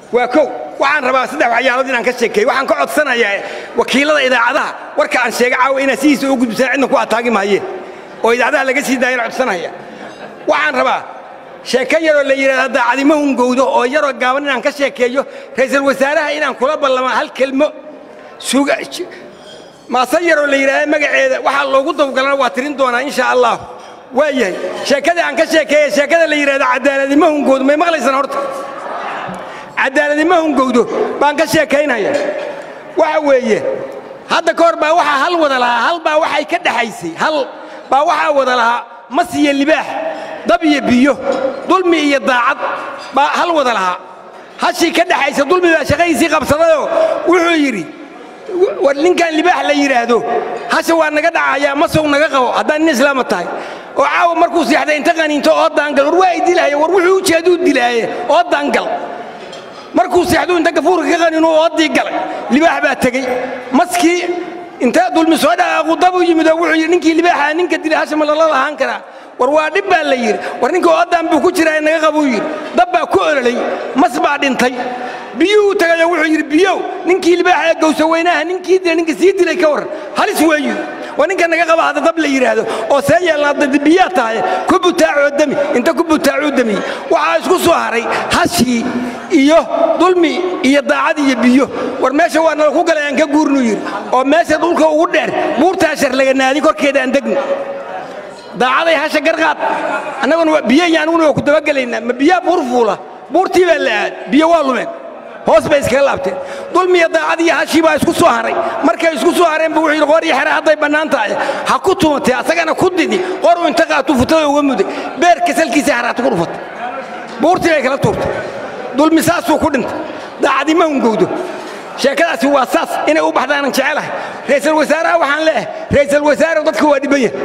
waa kow waxaan rabaa saddex waxyaalood inaan ka sheekeeyo waxaan ka codsanayaa wakiilada idaacadaha warka aan sheega caawa inaad sidiisa u gudbisaan cidna ku ataagi maayeen oo idaacadaha laga sii daayana codsanaya waxaan rabaa sheeko yaroo la yidhahda daacadimo hungowdo oo yaroo gaaban inaan ka sheekeeyo ra'iisul wasaaraha inaan kula ballama hal kelmo suga maase yaroo la yidhaahda magaceeda waxaa loogu dawgalana waa tirin doonaa insha allah waa yahay sheekadii aan ka sheekeeya sheekada la yidhahda cadaaladimo hungowdo may maqlaysaan horta cadaaladimo hungowdo baan ka sheekaynaya waxa weeye hadda ka hor baa waxaa hal wada lahaa hal baa waxay ka dhexaysay hal baa waxaa wada lahaa mas iyo libaax dab iyo biyo dulmi iyo daacad baa hal wada lahaa hashii ka dhexaysa dulmi baa shaqadiisii qabsadayoo wuxuu yidhi war ninkan libaax la yidhaahdo hasha waa naga dhacayaa masow naga qabo haddaan nin islaama tahay oo caawa markuu seexday inta qaniinto oo daangal war waa ay dilahaya war wuxuu ujeeduu dilaaye oo daangal markuu seexduu inta gafuurka ka qaniinu oodii galay libaax baa tegey maskii intaa dulmi soo dhaqaaqu dab u yimid oo wuxuu yidhi ninkii libaaxa ninka dilay hasha ma lala lahaan karaa war waa dhib baa la yidhi war ninka oodaan buu ku jiraa naga qabuu yidhi dab baa ku ololay mas baa dhintay biyuhuu tagayoo wuxuu yidhi biyow ninkii libaaxa ee gowsa weynaha ninkii dilay ninka sii dilay ka warran halis weeyu waa ninka naga qaba hadda dab la yidhaahdo oo see yeelnaa biyaa tahay ku butaacoo demi inta ku butaacuu demi waxaa isku soo haray hashii iyo dulmi iyo daacad iyo biyo war meesha waa nala ku galay aan ka guurnuu yidhi oo meesha dhulka ugu dheer buurtaa sharlaga naadi korkeeda aan degno daacaday hasha garqaad annaguna biyayaan anuguna waa ku dabagelaynaa ma biyaa buur fuula buurtii baa la aad biyo waa lumeen hoos bay iskaga laabteen dulmiya daacad iyo hashii baa isku soo haray markay isku soo hareen buu wuxuu yidhi qor iyo xere hadday bannaan tahay ha ku tumatee asagana ku didi qoruu inta qaatu futada uga muday beerka salkiisa haraata ku dhufatay buurtii bay kala tuurtay dulmi saasuu ku dhintay daacadima hungowdo sheekadaasi waa saas inay u baxdaanan jecelahay ra'iisul wasaaraha waxaan leeyahay ra'iisul wasaare dadka waa dhiban yahay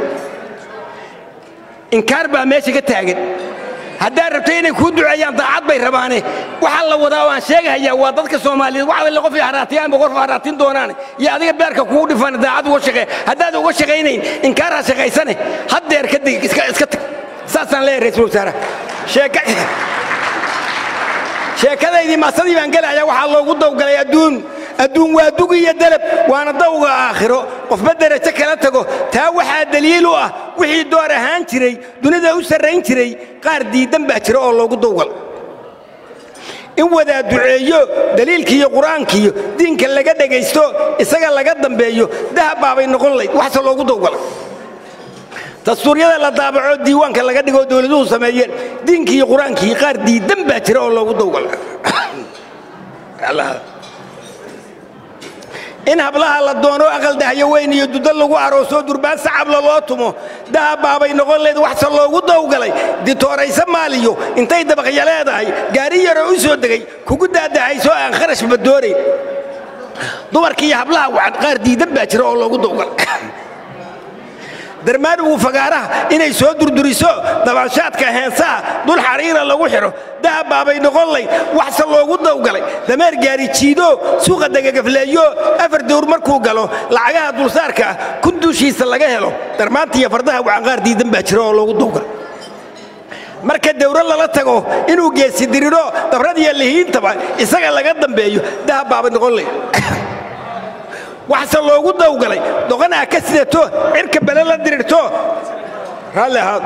inkaar baa meesha ka taagan haddaad rabto inay kuu duceeyaan daacad bay rabaane waxaa la wadaa waan sheegahayaa waa dadka soomaaliyeed wax alle qof haraatiyaanba qof haraatin doonaane iyo adiga beerka kugu dhifan daacad uga shaqee haddaad uga shaqaynayn inkaar ha shaqaysane haddeer ka dig iska iska tag saasaan leeyahay ra'iisul wasaaraha sheeka sheekadaydii maasadii baan gelayaa waxaa loogu dawgalay adduun adduun waa dug iyo dalab waana dawga aakhiro qofba derajo kala tago taa waxaa daliil u ah wixii door ahaan jiray dunida u sarrayn jiray qaar diiddan baa jira oo loogu dawgal in wadaa duceeyo daliilkiiyo qur-aankiiyo diinka laga dhegaysto isaga laga dambeeyo dahab baabay noqon layd waxse loogu dawgalay dastuuryada la daabaco diiwaanka laga dhigoo dowladuhu sameeyeen diinkii iyo qur-aankii qaar diiddan baa jira oo loogu dawgala in hablaha la doono aqal dahyo weyn iyo dudo lagu aroosoo durbaan sacabla loo tumo dahab baabay noqon leed waxse loogu dawgalay ditooraysa maaliyo intay dabaqya leedahay gaari yaroo u soo degay kugu daadahaysoo aan kharashba doonayn dumarkii iyo hablaha waxad qaar diiddan baa jira oo loogu dawgalay darmaanigu fagaaraha inay soo durduriso dabanshaadka heensaha dul xariira lagu xidho dahab baabay noqon layd waxse loogu dawgalay dameer gaari jiido suuqa degagafleeyo afar dowr markuu galo lacagaha dulsaarka ah kun duushiisa laga helo darmaanta iyo fardaha wacanqaar diidan baa jira oo loogu dawgalay marka dawro lala tago inuu geesi diriro dabradiyo lihiintaba isaga laga dambeeyo dahab baabay noqon layd waxse loogu dawgalay doqonaa ka sidato cirka bele la dirirto raalli ahaad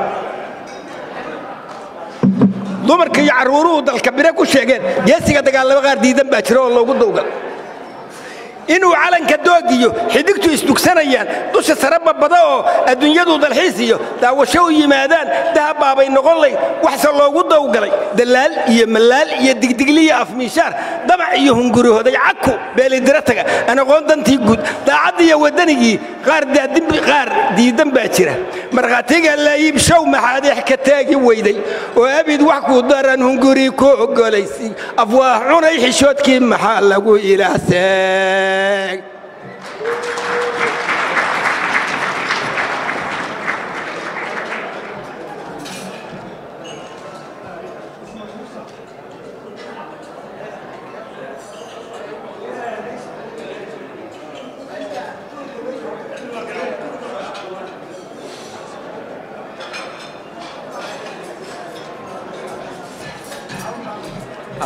dumarka iyo carruuruhu dalka bire ku sheegeen geesiga dagaalamo qaar diidan baa jira oo loogu dawgalay inuu calanka doogiyo xidigtu isdugsanayaan dusha sare babada oo adduunyadu dalxiis iyo daawasho u yimaadaan dahab baabay noqon layd waxse loogu dawgalay dalaal iyo malaal iyo digdigliyo afmiishaar damac iyo hungurihooday caku beelidira taga aan aqoon dantii guud daacad iyo waddanigii qaar diidan baa jira markhaatiga laayib show maxaadeex ka taagi weyday oo abid wax ku daran hunguri ku oggolaysay afwaah cunay xishoodkii maxaa lagu ilaahsee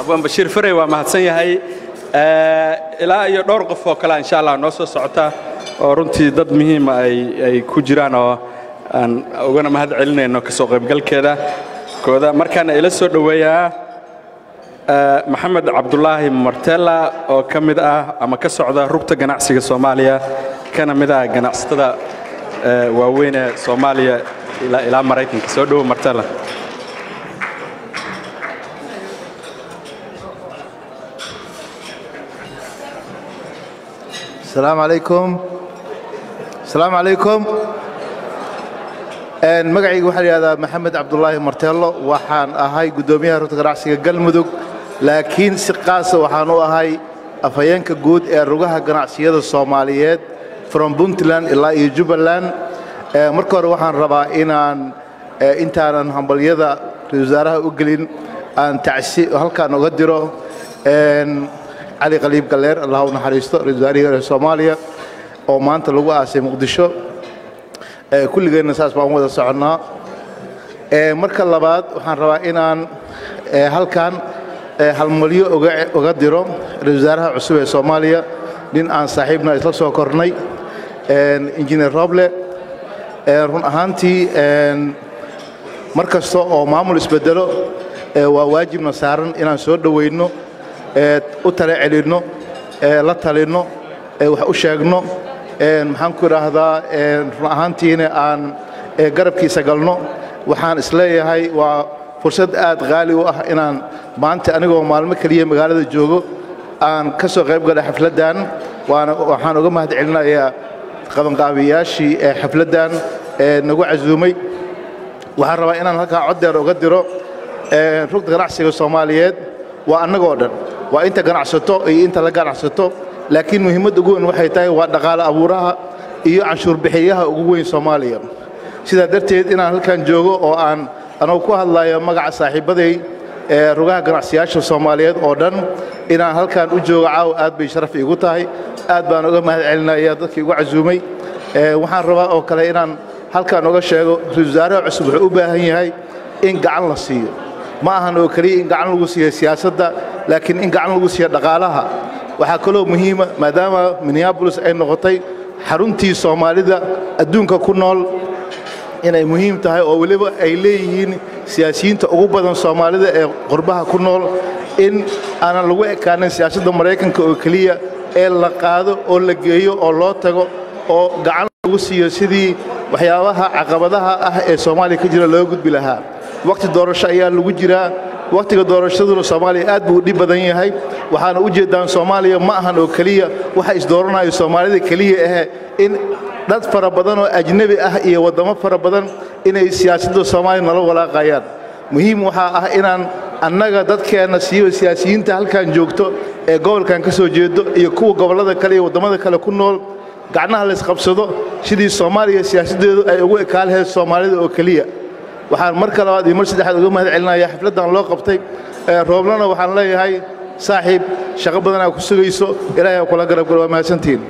abwaan bashiir farey waa mahadsan yahay ilaa iyo dhowr qof oo kale insha allah noo soo socota oo runtii dad muhiima ay ku jiraan oo aan ugana mahad celinayno ka soo qaybgalkeeda kooda markaana ila soo dhoweeyaa maxamed cabdulaahi martella oo ka mid ah ama ka socda rugta ganacsiga soomaaliya kana mid ah ganacsatada waaweyn ee soomaaliya ilaa maraykanka soo dhowo martella السلام عليكم السلام عليكم magacayga waxaa layihahdaa maxamed cabdulaahi marteello waxaan ahay guddoomiyaha rugta ganacsiga galmudug laakiin si qaasa waxaan u ahay afhayeenka guud ee rugaha ganacsiyada soomaaliyeed from puntland ilaa iyo jubbaland marka hore waxaan rabaa inaan intaanan hambalyada ra-isul wasaaraha u gelin aan tacsi halkaan uga diro cali qaliib galleer allah u naxariisto ra-isul wasaarihii soomaaliya oo maanta lagu aasay muqdisho kulligeenna saas baan wada soconnaa marka labaad waxaan rabaa inaan halkan halmalyo uga diro ra-isul wasaaraha cusub ee soomaaliya nin aan saaxiibna isla soo kornay injineer roble run ahaantii mar kasta oo maamul isbedelo waa waajibna saaran inaan soo dhowayno u tale celinno la talinno wax u sheegno maxaan ku idhaahdaa run ahaantiina aan garabkiisa galno waxaan isleeyahay waa fursad aad qaali u ah inaan maanta anigoo maalmo keliya magaalada joogo aan ka soo qayb galay xafladdan waana waxaan uga mahad celinayaa qabanqaabiyaashii ee xafladdan ee nagu casuumay waxaan rabaa inaan halkaa coddeer uga diro rugda ganacsiga soomaaliyeed waa annagoo dhan waa inta ganacsato iyo inta la ganacsato laakiin muhiimadda ugu weyn waxay tahay waa dhaqaale abuuraha iyo canshuurbixiyaha ugu weyn soomaaliya sidaa darteed inaan halkan joogo oo aan anugu ku hadlayo magaca saaxiibbaday ee rugaha ganacsiyyaasha soomaaliyeed oo dhan inaan halkan u joogo caawa aad bay sharaf iigu tahay aad baan uga mahad celinaya dadkii igu casuumay waxaan rabaa oo kale inaan halkan uga sheego ra-isul wasaaraha cusub wuxuu u baahan yahay in gacan la siiyo ma ahan oo keliya in gacan lagu siiyo siyaasadda laakiin in gacan lagu siiyo dhaqaalaha waxaa kaloo muhiima maadaama minneabolis ay noqotay xaruntii soomaalida adduunka ku nool inay muhiim tahay oo weliba ay leeyihiin siyaasiyiinta ugu badan soomaalida ee qurbaha ku nool in aanan lagu ekaanin siyaasadda maraykanka oo keliya ee la qaado oo la geeyo oo loo tago oo gacan lagu siiyo sidii waxyaabaha caqabadaha ah ee soomaaliya ka jira loo gudbi lahaa waqti doorasho ayaa lagu jiraa wakhtiga doorashaduna soomaaliya aad buu u dhib badan yahay waxaana u jeeddaan soomaaliya ma ahan oo keliya waxa isdooranayo soomaalida keliya ahe in dad fara badan oo ajnebi ah iyo waddamo fara badan inay siyaasadda soomaaliya nala walaaqayaan muhiim waxaa ah inaan annaga dadkeenna siiba siyaasiyiinta halkan joogto ee gobolkan ka soo jeedo iyo kuwa gobollada kale iyo waddamada kale ku nool gacnaha laysqabsado sidii soomaaliya siyaasaddeedu ay ugu ekaan lahayd soomaalida oo keliya waxaan marka labaad iyo mar saddexaad uga mahad celinaya xafladdan loo qabtay rooblana waxaan leeyahay saaxiib shaqo badanaa ku sugayso ilaahay ha kula garab galo waa mahadsantihiin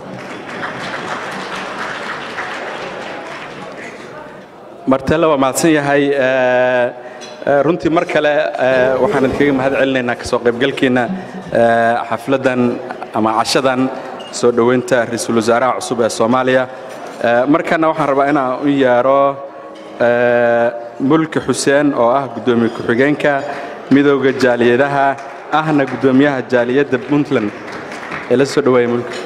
martelle waa mahadsan yahay runtii mar kale waxaan idinkaga mahad celinaynaa kasoo qaybgalkiinna xafladdan ama cashadan soo dhoweynta ra-iisul wasaaraha cusub ee soomaaliya markana waxaan rabaa inaan u yeero mulki xuseen oo ah guddoomiye ku-xigeenka midowda jaaliyadaha ahna guddoomiyaha jaaliyadda puntland ee la soo dhowaaya mulki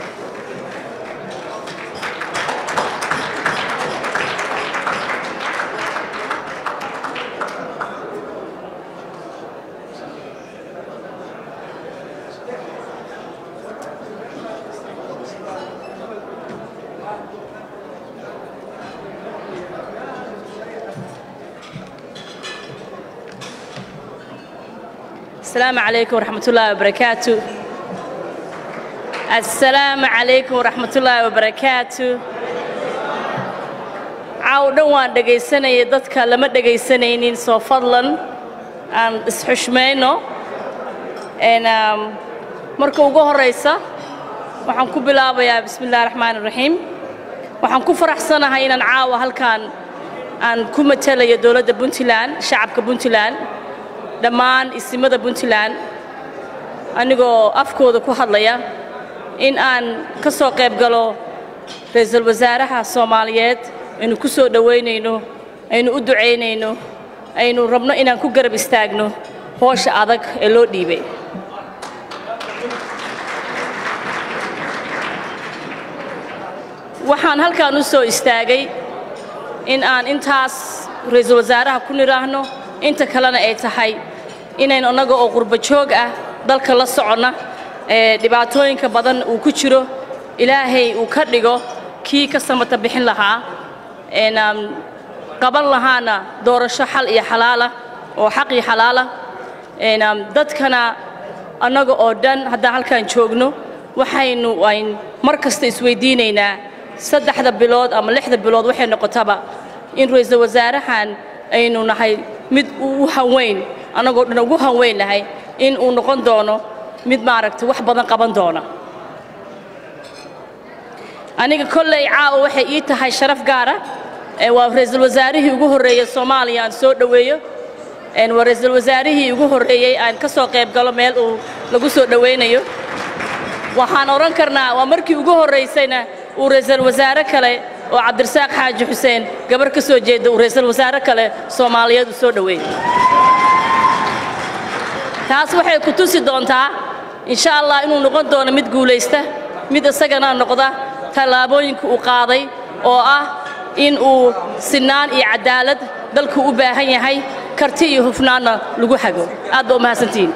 السلام عليكم ورحمة الله وبركاته السلام عليكم ورحمة الله وبركاته caaw dhan waan dhegaysanayay dadka lama dhegaysanaynin soo fadlan aan isxushmayno marka ugu horaysa waxaan ku bilaabayaa bismi illahi raxmaan iraxiim waxaan ku faraxsanahay inaan caawa halkaan aan ku matelayo dowladda puntland shacabka puntland dhammaan isimada puntland anigoo afkooda ku hadlaya in aan ka soo qayb galo ra-iisul wasaaraha soomaaliyeed aynu ku soo dhowaynayno aynu u ducaynayno aynu rabno inaan ku garab istaagno hoosha adag ee loo dhiibay waxaan halkan u soo istaagay in aan intaas ra-iisul wasaaraha ku nidhaahno inta kalena ay tahay inaynu annaga oo qurbo joog ah dalka la soconna ee dhibaatooyinka badan uu ku jiro ilaahay uu ka dhigo kii ka samata bixin lahaa een qaban lahaana doorasho xal iyo xalaala oo xaq iyo xalaala een dadkana annaga oo dhan haddaan halkan joogno waxaynu ayn mar kasta isweydiinaynaa saddexda bilood ama lixda bilood waxay noqotaba in ra-iisul wasaarahan aynu nahay mid u hanweyn annagoo dhan ugu hanweyn nahay in uu noqon doono mid maaragtay wax badan qaban doona aniga kolley caawa waxay ii tahay sharaf gaara waa ra-iisul wasaarihii ugu horreeyey soomaaliya aan soo dhoweeyo waa ra-iisul wasaarihii ugu horreeyey aan ka soo qayb galo meel uu lagu soo dhowaynayo waxaan odhan karnaa waa markii ugu horraysayna uu ra-iisul wasaare kale oo cabdirasaaq xaaji xuseen gabar ka soo jeeda uu ra-iisul wasaare kale soomaaliyeed u soo dhoweeyey taas waxay ku tusi doontaa insha allah inuu noqon doono mid guulaysta mid isagana noqda tallaabooyinka uu qaaday oo ah in uu sinaan iyo cadaalad dalku u baahan yahay karti iyo hufnaanna lagu hago aad baa u mahadsantihiin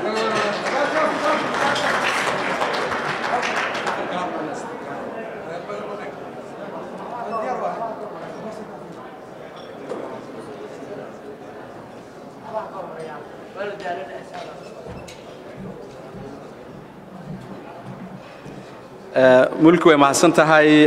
mulki way mahadsan tahay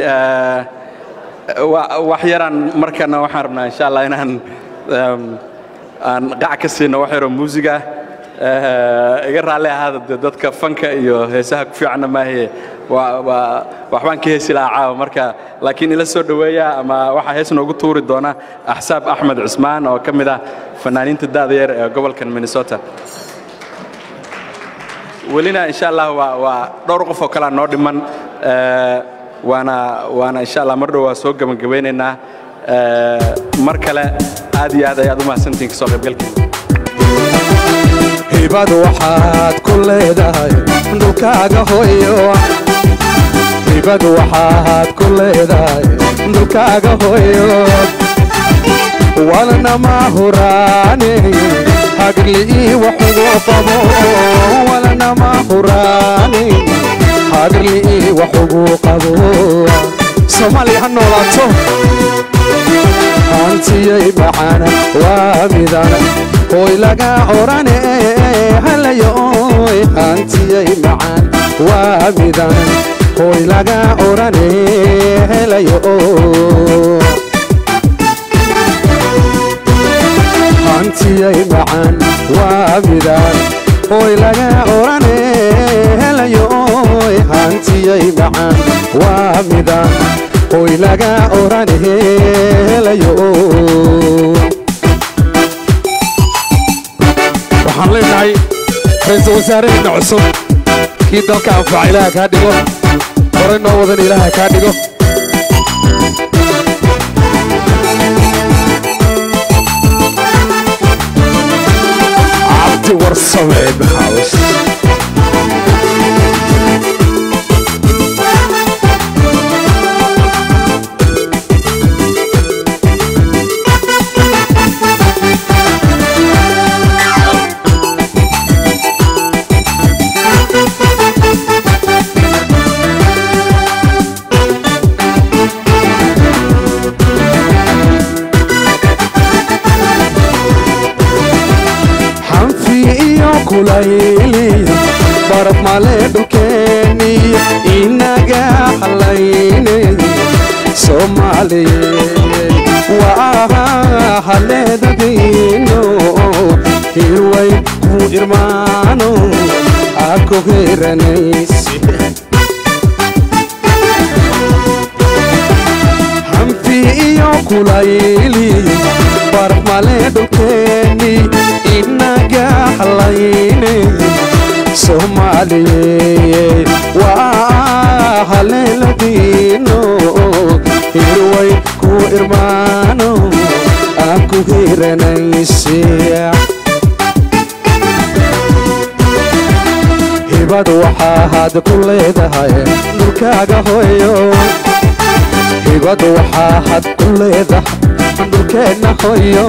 wax yaraan markana waxaan rabnaa insha allah inaan aan qac ka siino wax yaroo muusiga iga raalli ahaada de dadka fanka iyo heesaha ku fiicanna maahe waxbaan ka heesi lahaa caawa marka laakiin ila soo dhoweeya ama waxaa hees noogu tuuri doona axsaab axmed cusmaan oo ka mid ah fanaaniinta da'da yar ee gobolkan minnesota welina insha allah waa waa dhowr qof oo kalea noo dhiman waana waana insha allah mar dhow waa soo gebagabaynaynaa mar kale aad iyo aad ayaad u mahadsantihiin kasoo qaybgalkiina hibadu waxaad ku leedahay dhulkaaga hooyo hibadu waxaad ku leedahay dhulkaaga hooyo walnama huraane hagrli'ii waxugu qabo walnama huraane hagrli'ii waxugu qabo soomaaliya ha noolaato hantiyay macana waa midana hoy laga orane halayoy hantiyay macaan waa midana hoy laga orane helayo hantiyay macaan waa midaan hoy laga orane helayoy hantiyay macaan waa midaan hoy laga orane helayo waxaan leenahay ra-iisul wasaaraheenna cusub kii dalka anfaca ilaaha kaa dhigo horay noo wadan ilaaha kaa dhigo cabdi warsame house xanfi iyo kulayli baraf male dhulkeeniyo inaga halaynay soomaaliyeed waa haleedadiino hirway ku irmaano ako heranaysi hanfi iyo kulayli farmale dhulkeeni inaga halayne soomaaliye waa haleeladiino hirway ku irmaano aan ku hiranayse hibad waxaa had ku leedahay dhulkaaga hoyo hibad waxaa had ku leedahay dhulkeenna hoyo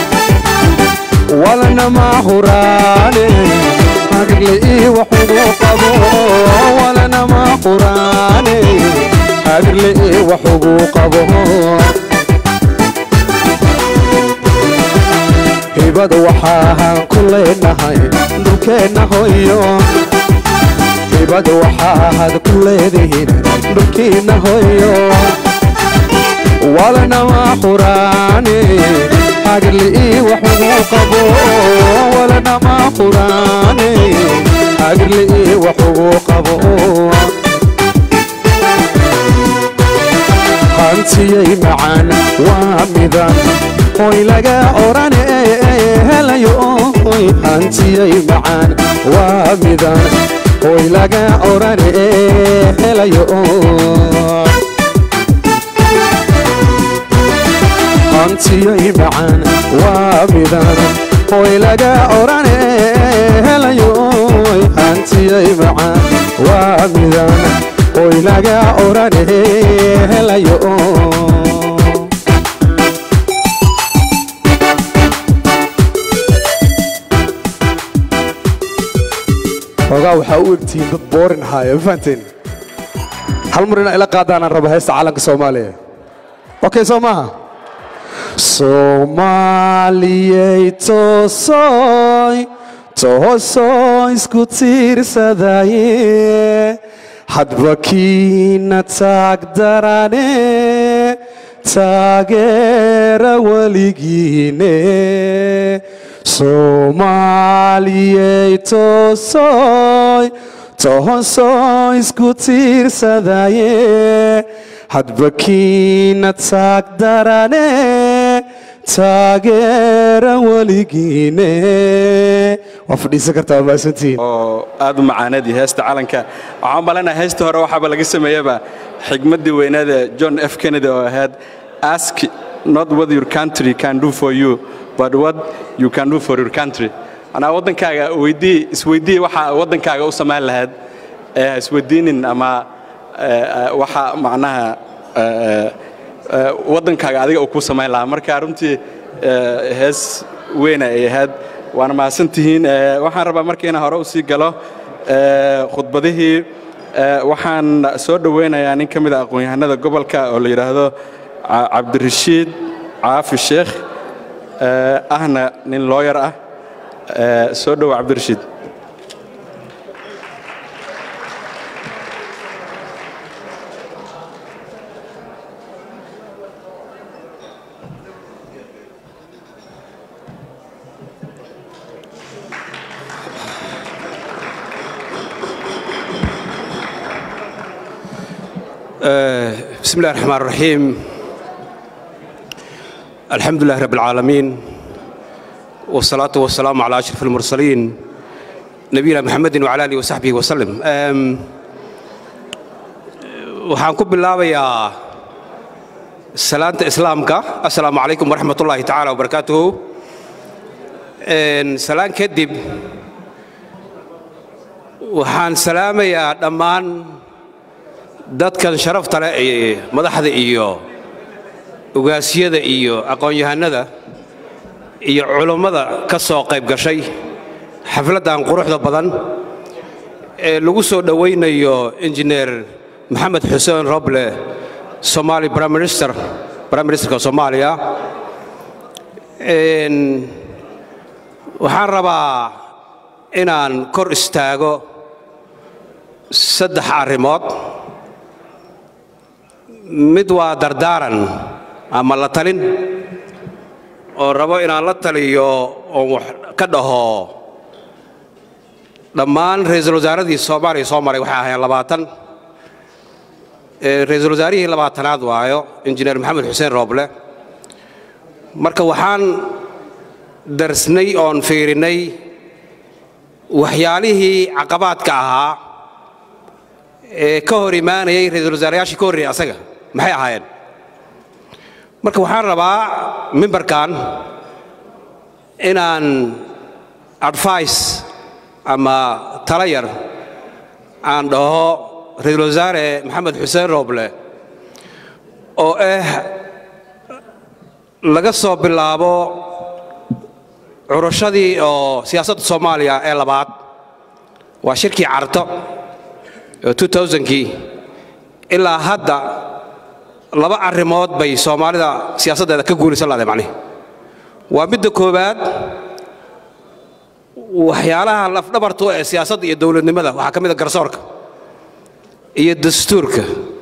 walanama huraane hagle ii waxugu qabo walanama huraane hagle ii waxugu qabo hibad waxaahan ku leenahay dhulkeenna hoyo hibad waxaahad ku leedihiin dhulkiinna hoyo walanama huraane hagle ii waxugu qabo walanama huraane hagle ii waxugu qabo hantiyay macaan waa midan hoy laga odhan helayo hoy hantiyay macaan waa midan hoy laga odhan helayo hantiyay macaan waa midan hoy laga odhan helayo hantiyay macaan waa midan hoy laga odhan helayo xoogaa waxaa u egtihiin dad boorin haaya ma fahanteen hal mar inaa ila qaadaanaan raba heesta calanka soomaaliya okay soo maaha soomaaliyey toosoy toosoo isku tiirsadaye hadba kiina taag darane taageera weligiine soomaaliyey toosoy toosoo isku tiirsadaye hadba kiina taag darane taageera weligiine waa fadhiisan kartaa waa mahadsantihiin oo aad u macaanadii heesta calanka waxaan maleynayaa heesta hore waxaaba laga sameeyaba xigmaddii weynaada john f kennedy oo ahayd ask not what your country can do for you but what you can do for your country anaa waddankaaga weydii isweydii waxa waddankaaga u samayn lahayd ee ha isweydiinin ama waxa macnaha waddankaaga adiga uu kuu samayn lahaa marka runtii hees weyna ay ahayd waana mahadsantihiin waxaan rabaa marka inaan hore u sii galo khudbadihii waxaan soo dhoweynayaa nin ka mid a aqoon-yahanada gobolka oo la yidhaahdo cabdirashiid caafi sheekh ahna nin looyar ah soo dhowo cabdirashiid بسم الله الرحمن الرحيم الحمد لله رب العالمين والصلاة والسلام على أشرف المرسلين نبينا محمد وعلى آله وصحبه وسلم waxaan ku bilaabayaa salaanta islaamka assalaamu calaykum waraxmat ullaahi tacaala wabarakaatuhu salaan kadib waxaan salaamayaa dhammaan dadkan sharafta leh ee madaxda iyo ugaasyada iyo aqoon-yahanada iyo culummada ka soo qayb gashay xafladdan quruxda badan ee lagu soo dhowaynayo injineer maxamed xuseen roble somaali prime minister prime ministerka soomaaliya waxaan rabaa inaan kor istaago saddex arrimood mid waa dardaaran ama la talin oo rabo inaan la taliyo oon wax ka dhaho dhammaan ra'iisul wasaaradii soomaaliya soo maray waxay ahaayeen labaatan ra'iisul wasaarihii labaatanaad waayo injineer maxamed xuseen rooble marka waxaan darsnay oon fiirinnay waxyaalihii caqabaadka ahaa ee ka hor imaanayay ra-iisul wasaarayaashii ka horreeyay asaga maxay ahaayeen marka waxaan rabaa mimbarkan inaan advice ama tala yar aan dhaho ra-iisul wasaare maxamed xuseen rooble oo ah laga soo bilaabo curashadii oo siyaasadda soomaaliya ee labaad waa shirkii carto ee kii ilaa hadda laba arrimood bay soomaalida siyaasaddeeda ka guulaysan lahday macnihi waa midda koowaad waxyaalaha lafdhabartu ee siyaasadda iyo dowladnimada waxaa ka mid a garsoorka iyo dastuurka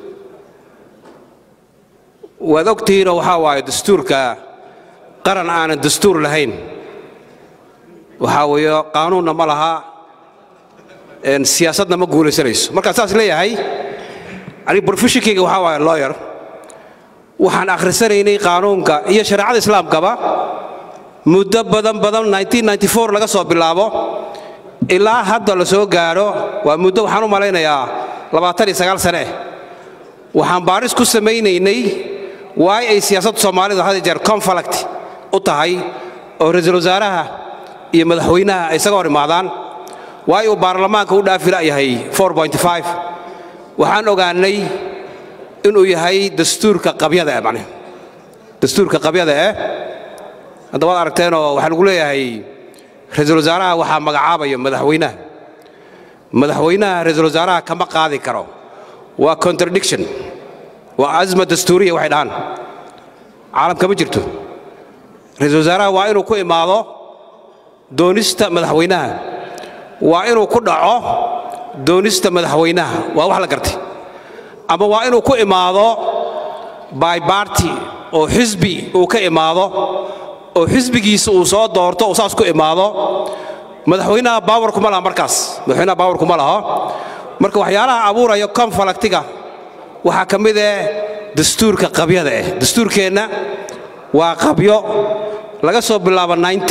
waad ogtihiinoo waxaa waaye dastuurka qaran aanan dastuur lahayn waxaa weeye qaanuunna ma laha siyaasadna ma guulaysanayso markaan saas leeyahay aniga brofeshinkayga waxaa waaye lawyer waxaan akhrisanaynay qaanuunka iyo shareecada islaamkaba muddo badan badan laga soo bilaabo ilaa hadda la soo gaadho waa muddo waxaan u malaynayaa sane waxaan baaris ku samaynaynay waay ay siyaasadda soomaalidu had jeer conflict u tahay oo ra-iisul wasaaraha iyo madaxweynaha ay isaga hor imaadaan waay uu baarlamaanka u dhaafi la'yahay waxaan ogaannay inuu yahay dastuurka qabyada eh macnihi dastuurka qabyada eh hadda waad aragteenoo waxaa lagu leeyahay ra-iisul wasaaraha waxaa magacaabaya madaxweynaha madaxweynaha ra-iisul wasaaraha kama qaadi karo waa contradiction waa azma dastuuriya waxay dhahaan caalamka ma jirto ra-iisul wasaaraha waa inuu ku imaado doonista madaxweynaha waa inuu ku dhaco doonista madaxweynaha waa wax la gartay ama waa inuu ku imaado by barty oo xisbi uu ka imaado oo xisbigiisa uu soo doorto uu saas ku imaado madaxweynaha baawarku ma laha markaas madaxweynaha baawarku ma laho marka waxyaalaha abuuraya konfalaktiga waxaa ka mid eh dastuurka qabyada ah dastuurkeenna waa qabyo laga soo bilaabo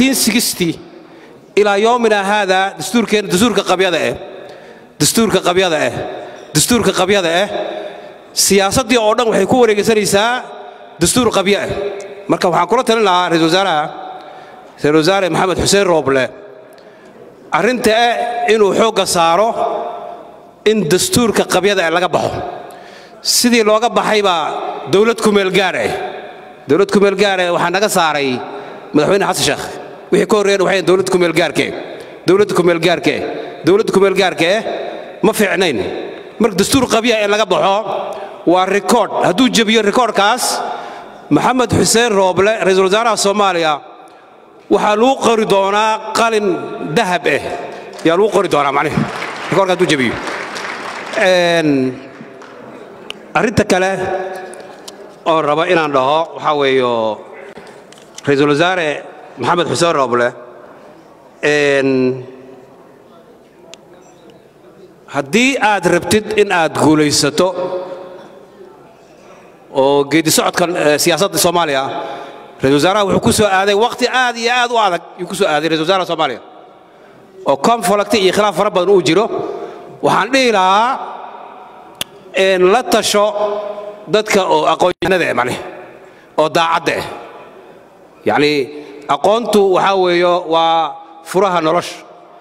ilaa yoomina haada dastuurkeenna dastuurka qabyada ah dastuurka qabyada ah dastuurka qabyada ah siyaasaddii oo dhan waxay ku wareegaysanaysaa dastuur qabyo ah marka waxaan kula talin lahaa ra-isul wasaaraha ra-isul wasaare maxamed xuseen rooble arrinta ah inuu xoogga saaro in dastuurka qabyada ah laga baxo sidii looga baxay baa dowlad kumeel gaar ah dowlad kumeel gaar ah waxaa naga saaray madaxweyne xasan sheekh wixii ka horreeyana waxay dowlad kumeel gaarke dowladda kumeel gaarke dowladda kumeel gaarka eh ma fiicnayn marka dastuur qabya ee laga baxo waa rikoodh hadduu jebiyo rikoodhkaas maxamed xuseen rooble ra-iisul wasaaraha soomaaliya waxaa lagu qori doonaa qalin dahab ah yaa lagu qori doonaa macnihi rikoodhka hadduu jebiyo arrinta kale oon raba inaan dhaho waxaa weeyo ra-iisul wasaare maxamed xuseen rooble haddii aad rabtid in aad guulaysato oo geedi socodkan siyaasadda soomaaliya ra-isul wasaaraha wuxuu ku soo aaday wakhti aad iyo aad u adag yuu ku soo aaday ra-isul wasaaraha soomaaliya oo conflict iyo khilaaf fara badan uu jiro waxaan dhihi lahaa la tasho dadka oo aqoonyahanada eh macnihi oo daacadda ah yacni aqoontu waxaa weeyo waa furaha nolosha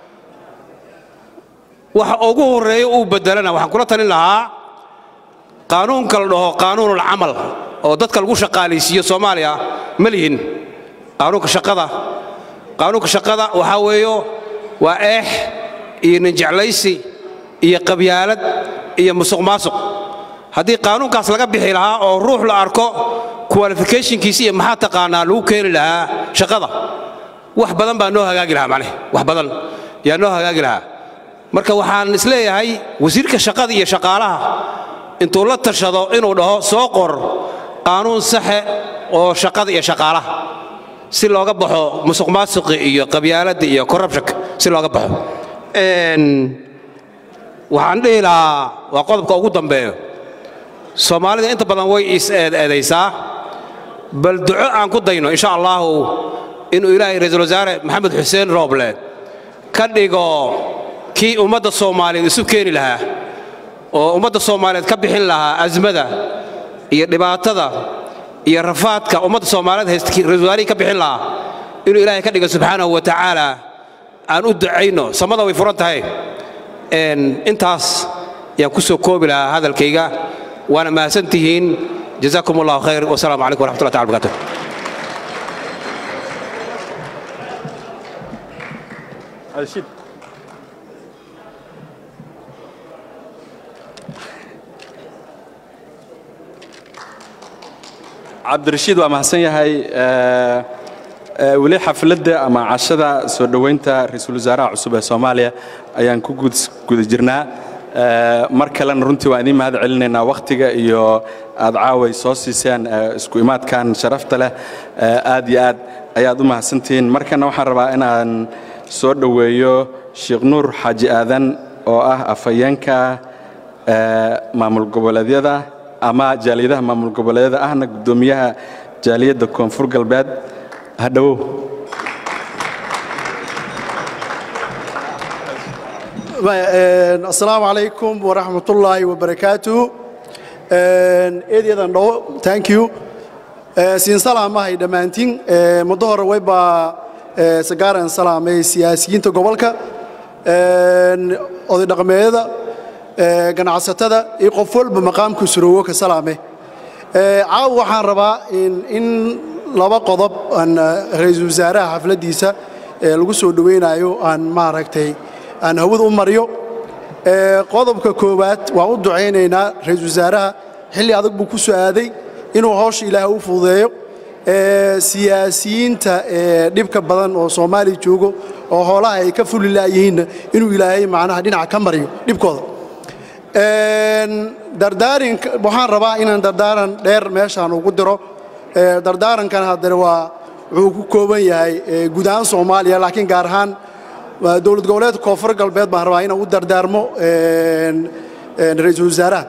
waxa ugu horreeya uu beddelana waxaan kula talin lahaa qaanuunka la dhaho qaanuunulcamal oo dadka lagu shaqaalaysiiyo soomaaliya ma lihin qaanuunka shaqada qaanuunka shaqada waxaa weeyo waa eex iyo ninjeclaysi iyo qabyaalad iyo musuq maasuq haddii qaanuunkaas laga bixi lahaa oo ruux la arko qualificationkiisa iyo maxaa taqaanaa lagu keeni lahaa shaqada wax badan baa noo hagaagi lahaa macneh wax badan yaa noo hagaagi lahaa marka waxaan isleeyahay wasiirka shaqada iyo shaqaalaha intuu la tashado inuu dhaho soo qor qaanuun saxe oo shaqada iyo shaqaalaha si looga baxo musuq maasuqi iyo qabyaaladda iyo corruptionka si looga baxo waxaan dhihi lahaa waa qodobka ugu dambeeyo soomaalida inta badan way is eedeedaysaa bal duco aan ku dayno insha allahu inuu ilaahay ra'iisul wasaare maxamed xuseen rooble ka dhigo kii ummadda soomaaliyeed isu keeni lahaa oo ummadda soomaaliyeed ka bixin lahaa azmada iyo dhibaatada iyo rafaadka ummadda soomaaliyeed haysta ra'iisul wasaarihii ka bixin lahaa inuu ilaahay ka dhigo subxaanahu wa tacaala aan u ducayno samada way furan tahay Een, intaas yaan ku soo koobi lahaa hadalkayga waana mahadsan tihiin jazaakum allahu khayr wasalaamu calaykum waraxmatullahi taala barakaatuh cabdirashiid waa mahadsan yahay Eh, eh, weli xafladda ama cashada soo dhoweynta ra-iisul wasaaraha cusub ee soomaaliya ayaan ku gud- guda jirnaa Eh, mar kalena runtii waan idiin mahad celinaynaa wakhtiga iyo aad caaway soo siiseen eh, isku imaadkan sharafta leh Eh, aad iyo aad ayaad u mahadsantihiin markana waxaan rabaa inaan soo dhoweeyo sheekh nuur xaaji aadan oo ah afhayeenka eh, maamul goboleedyada ama jaaliyadaha maamul goboleedyada ahna guddoomiyaha jaaliyadda koonfur galbeed hadhowow asalaamu calaykum waraxmatullaahi wabarakaatuh eedyadan dhawo thank you Eh, siin salaamahay dhammaantiin Eh, muddo hore waybaa eh, sagaaran salaamay siyaasiyiinta gobolka eh, oday dhaqameedyada eh, ganacsatada iyo qof walba maqaamku suroowo ka salaame Eh, caawa waxaan rabaa in in laba qodob aan eh, ra'iisul wasaaraha xafladdiisa ee lagu soo dhoweynayo aan maaragtay aan hawada u mariyo Eh, qodobka koowaad waan u ducaynaynaa ra'iisul wasaaraha xilli adag buu ku soo aaday inuu hawsha ilaahay u fududeeyo Eh, siyaasiyiinta eh, dhibka badan oo soomaaliya joogo oo hoolaha ay ka fuli laayihiinna inuu ilaahay macnaha dhinaca ka mariyo dhibkooda Een, dardaarinka waxaan rabaa inaan dardaaran dheer meeshaan ugu diro Ee, dardaarankan haddana waa wuxuu ku kooban yahay ee, guud ahaan soomaaliya laakiin gaar ahaan waa dowlad goboleedka koonfur galbeed baan rabaa inaan u dardaarmo een, een, ra'iisul wasaaraha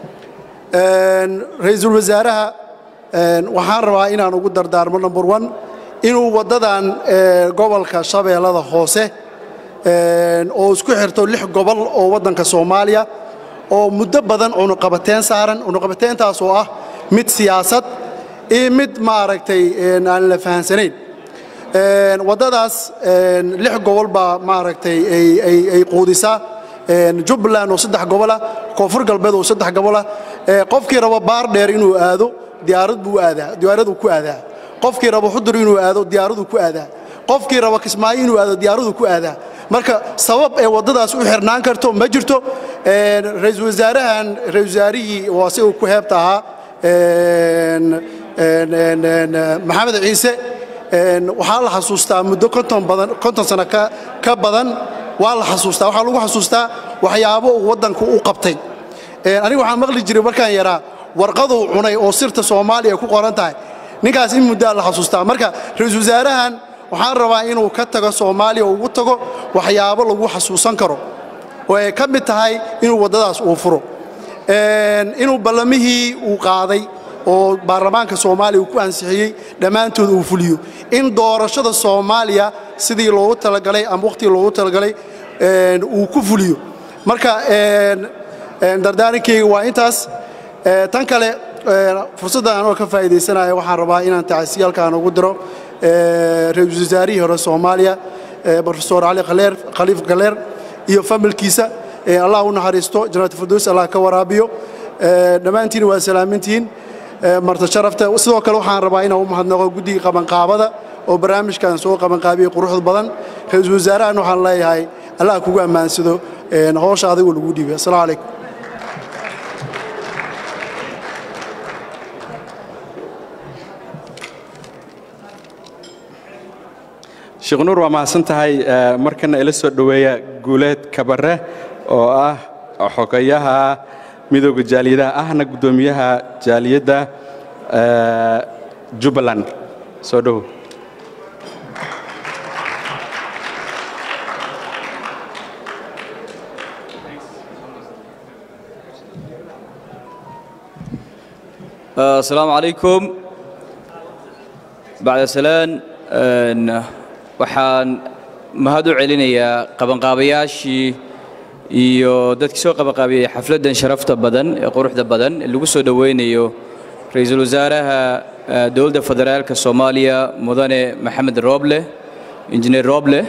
Een, ra'iisul wasaaraha een, waxaan rabaa inaan ugu dardaarmo number one inuu waddadan ee, gobolka shabeellada hoose een, oo isku xirto lix gobol oo waddanka soomaaliya oo muddo badan cunuqabateen saaran cunuqabateentaas oo ah mid siyaasad iyo mid maaragtay een, aan la fahansanayn Een, waddadaas een, lix gobol baa maaragtay ay- ay ay quudisaa Een, jubbaland oo saddex gobol ah koonfur galbeed oo saddex gobol ah Ee, qofkii rabo baar dheer inuu aado diyaarad buu aadaa diyaaraduu ku aadaa qofkii rabo xudur inuu aado diyaaraduu ku aadaa qofkii rabo kismaayo inuu aado diyaaraduu ku aadaa marka sabab ee waddadaas u xirnaan karto ma jirto Een, ra'iisul wasaarahan ra'iisul wasaarihii waa si uu ku heebta ahaa een, een, een, een, maxamed ciise een, waxaa la xasuustaa muddo konton badan konton sano ka ka badan waa la xasuustaa waxaa lagu xasuustaa waxyaabo uu waddanku u qabtay Een, aniga waxaan maqli jiray markaan yaraa warqaduu cunay oo sirta soomaaliya ku qoran tahay ninkaas in muddaa la xasuustaa marka ra-iisul wasaarahan waxaan rabaa inuu ka tago soomaaliya oo ugu tago waxyaabo lagu xasuusan karo oo ay ka mid tahay inuu waddadaas uu furo Een, inuu ballamihii uu qaaday oo baarlamaanka soomaaliya uu ku ansixiyey dhammaantood uu fuliyo in doorashada soomaaliya sidii loogu talagalay ama wakhtigii loogu talagalay een, uu ku fuliyo marka een, een, dardaarankeyga waa intaas Ee, tan kale een, fursadda anoo ka faa'iidaysanaya waxaan rabaa inaan tacsiyaalkaan ugu diro ee, ra-iisul wasaarihii hore soomaaliya ee, profesor cali khaleer khaliif galeer iyo familkiisa ee, allah u naxariisto jannaat firdaws allah ka waraabiyo Ee, dhammaantiin waa salaamintihiin Ee, marta sharafta sidoo kale waxaan rabaa inaan u mahadnaqo guddiga qabanqaabada oo barnaamijkan soo qabanqaabiyey quruxda badan ra-iisul wasaarahan waxaan leeyahay allah kugu ammaansado een, hawsha adigu lagu dhiibay assalaamu calaykum sheekh nuur waa mahadsan tahay Eh, markana ila soo dhoweeya guuleed kabare oo ah xogayaha midooda jaaliyadaha ahna guddoomiyaha jaaliyadda eh, jubbaland soo dhowow asalaamu calaykum bacda salaan waxaan mahad u celinayaa qabanqaabayaashii iyo dadkii soo qabanqaabiyey xafladdan sharafta badan ee quruxda badan ee lagu soo dhoweynayo ra-iisul wasaaraha dowladda federaalka soomaaliya mudane maxamed rooble injineer rooble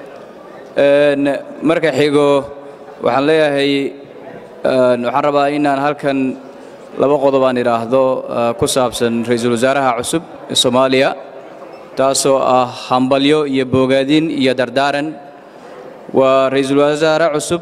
marka xigo waxaan leeyahay waxaan rabaa inaan halkan laba qodob aan idhaahdo ku saabsan ra-iisul wasaaraha cusub ee soomaaliya taasoo ah hambalyo iyo bogaadin iyo dardaaran waa ra-iisul wasaare cusub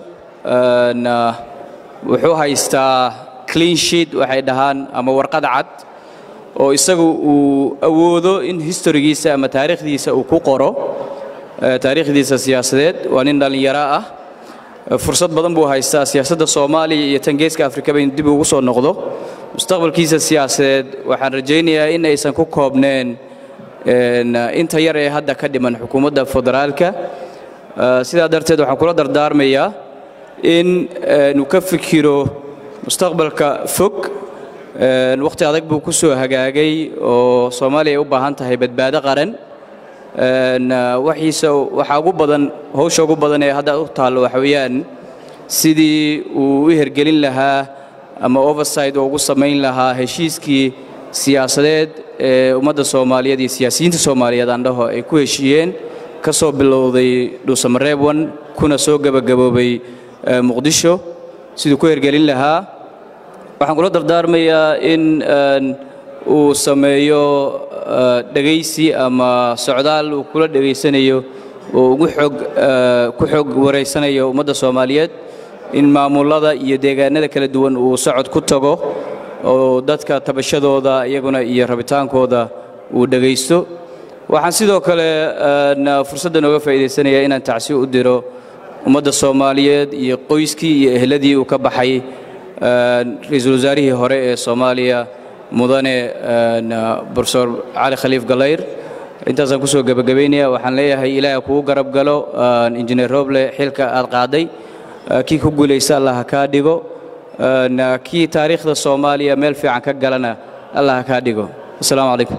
wuxuu haystaa clean sheet waxay dhahaan ama warqad cad oo isagu uu awoodo in historigiisa ama taariikhdiisa uu ku qoro taariikhdiisa siyaasadeed waa nin dhallinyaro ah fursad badan buu haystaa siyaasadda soomaaliya iyo tan geeska afrikaba in dib ugu soo noqdo mustaqbalkiisa siyaasadeed waxaan rajaynayaa in aysan ku koobneen inta yar ee hadda ka dhiman xukuumadda federaalka sidaa darteed waxaan kula dardaarmayaa in nu ka fikiro mustaqbalka fog wakhti adag buu ku soo hagaagay oo soomaaliya ay u baahan tahay badbaado qaran waxiisa waxaa ugu badan hawsha ugu badan ee hadda u taallo waxa weeyaan sidii uu u hergelin lahaa ama oversight oo ugu samayn lahaa heshiiskii siyaasadeed ee ummadda soomaaliyeed iyo siyaasiyiinta soomaaliyeed aan dhaho ay ku heshiiyeen ka soo bilowday dhuusamareeb wan kuna soo gebagaboobay muqdisho siduu ku hergelin lahaa waxaan kula dardaarmayaa in uu sameeyo dhegaysi ama socdaal uu kula dhegaysanayo oo ugu xoog ku xoog wareysanayo ummadda soomaaliyeed in maamullada iyo deegaanada kala duwan uu socod ku tago oo dadka tabashadooda iyaguna iyo rabitaankooda uu dhegaysto waxaan sidoo kale fursadda nooga faa'iidaysanayaa inaan tacsi u diro ummadda soomaaliyeed iyo qoyskii iyo ehladii uu ka baxay ra-iisul wasaarihii hore ee soomaaliya mudane profesor cali khaliif galayr intaasaan kusoo gebagabaynaya waxaan leeyahay ilaaha kugu garab galo injineer roble xilka aad qaaday kii ku guulaysta allah ha kaa dhigo kii taariikhda soomaaliya meel fiican ka galana allah ha kaa dhigo asalaamu calaykum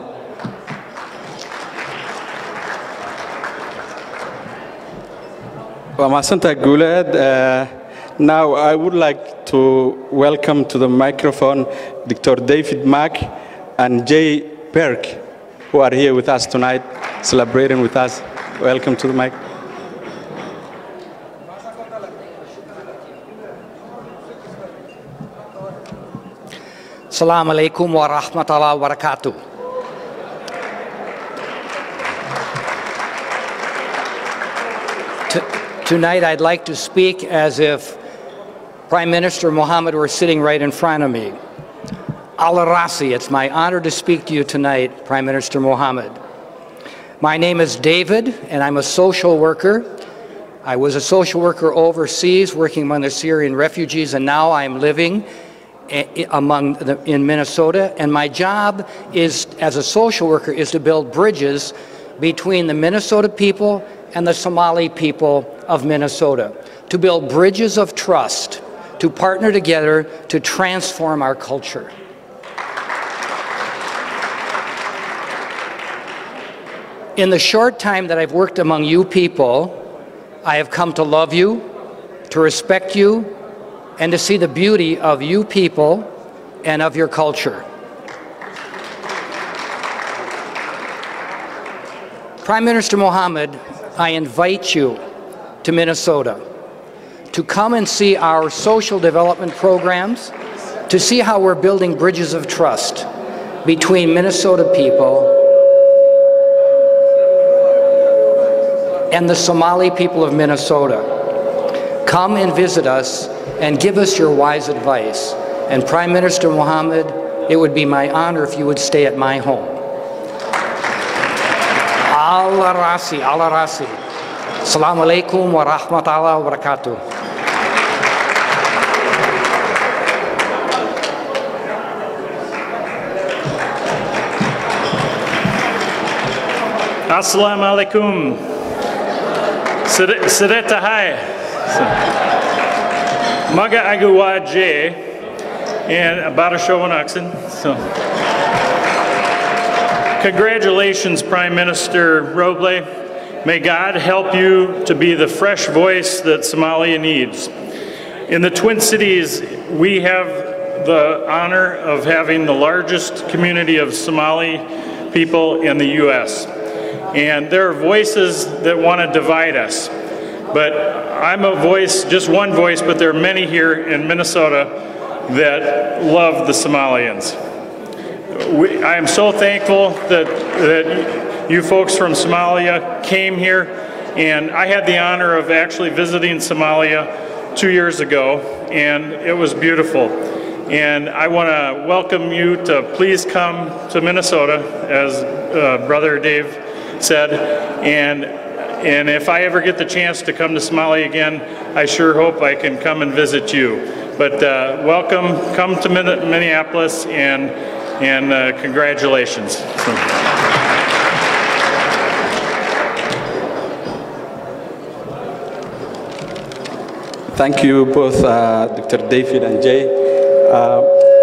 waa mahadsantaha guuleed now i would like to welcome to the microphone dr david mark and jay berg who are here with us tonight celebrating with us welcome to the mic Assalamu alaikum wa rahmatullahi wa barakatuh. Tonight I'd like to speak as if Prime Minister Mohammed were sitting right in front of me. Al Rasi, it's my honor to speak to you tonight, Prime Minister Mohammed. My name is David, and I'm a social worker. I was a social worker overseas working among the Syrian refugees, and now I'm living among the, in Minnesota. And my job is, as a social worker, is to build bridges between the Minnesota people and the Somali people of Minnesota, to build bridges of trust, to partner together to transform our culture. In the short time that I've worked among you people, I have come to love you, to respect you, and to see the beauty of you people and of your culture. Prime Minister Mohammed, I invite you to Minnesota to come and see our social development programs, to see how we're building bridges of trust between Minnesota people and the Somali people of Minnesota. Come and visit us and give us your wise advice. And Prime Minister Mohammed, it would be my honor if you would stay at my home. Allah Rasi, Allah Rasi. Assalamu alaikum wa rahmatullahi wa barakatuh. Assalamu alaikum. Sireta hai. Maga Aguwaje and Barashowan Oxen. So congratulations, Prime Minister Roble. May God help you to be the fresh voice that Somalia needs. In the Twin Cities, we have the honor of having the largest community of Somali people in the U.S. And there are voices that want to divide us. But I'm a voice, just one voice, but there are many here in Minnesota that love the Somalians. We, I am so thankful that, that you folks from Somalia came here, and I had the honor of actually visiting Somalia two years ago, and it was beautiful. And I want to welcome you to please come to Minnesota, as uh, Brother Dave said, and and if I ever get the chance to come to Somalia again, I sure hope I can come and visit you. But uh, welcome, come to Minneapolis, and and uh, congratulations. Thank you both, uh, Dr. David and Jay. Uh,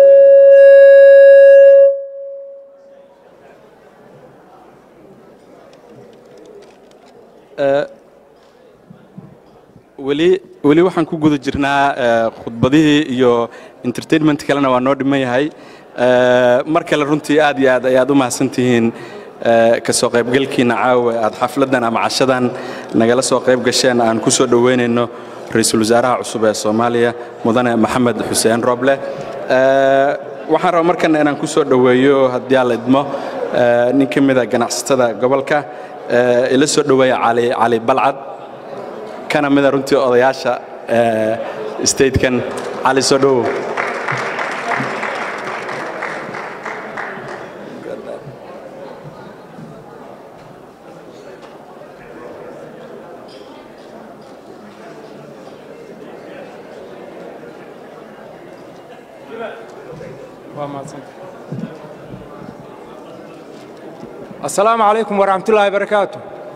weli weli waxaan ku guda jirnaa khudbadihii iyo entertainment kalena waa noo dhiman yahay mar kale runtii aad iyo aad ayaad u mahadsantihiin ka soo qaybgalkiina caawa aad xafladdan ama cashadan nagala soo qayb gasheen aan ku soo dhoweynayno ra-iisul wasaaraha cusub ee soomaaliya mudane maxamed xuseen roble waxaan rabaa markan inaan ku soo dhoweeyo haddii aan la idmo nin ka mida ganacsatada gobolka ila soo dhoweeya cali cali balcad kana mida runtii odayaasha statekan cali soo dhowow asalaamu calaykum waraxmatullaahi barakaatu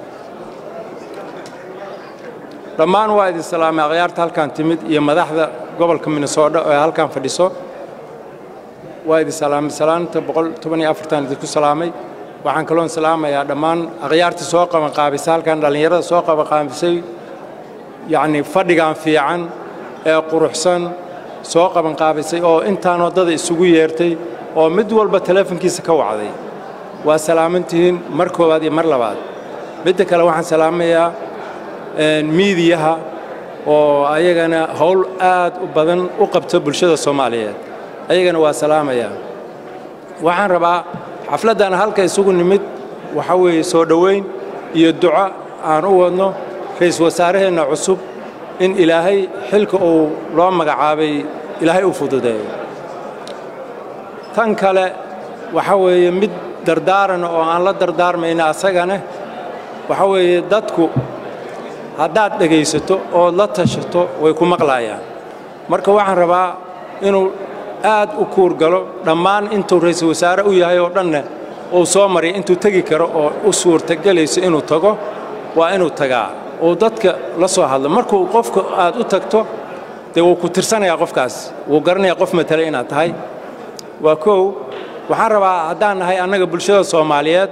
dhammaan waa idin salaamay akhyaarta halkan timid iyo madaxda gobolka minnesota ee halkan fadhiso waa idin salaamay salaanta boqol toban iyo afartan idinku salaamay waxaan kaloon salaamayaa dhammaan akhyaartii soo qabanqaabisay halkan dhallinyarada soo qabanqaabisay yacnii fadhigan fiican ee quruxsan soo qabanqaabisay oo intaan waddada isugu yeertay oo mid walba teleefonkiisa ka wacday waa salaamantihiin mar koowaad iyo mar labaad midda kale waxaan salaamayaa miidiyaha oo ayagana howl aad u badan u qabto bulshada soomaaliyeed ayagana waa salaamayaa waxaan rabaa xafladdan halka isugu nimid waxaa weeye soo dhoweyn iyo duco aan u wadno ra'iisul wasaaraheenna cusub in ilaahay xilka uu loo magacaabay ilaahay u fududeeyo tan kale waxaa weeye mid dardaarana oo aan la dardaarmayna asagana waxaa weeye dadku haddaad dhegaysato ood la tashato way ku maqlaayaan marka waxaan rabaa inuu aad u kuurgalo dhammaan intuu ra'iisul wasaare u yahay oo dhanna uu soo mariya intuu tegi karo oo u suurtagelayso inuu tago waa inuu tagaa uu dadka la soo hadlo markuu qofka aad u tagto dee wuu ku tirsanayaa qofkaas wuu garanayaa qof matale inaad tahay waa kow waxaan rabaa haddaan nahay annaga bulshada soomaaliyeed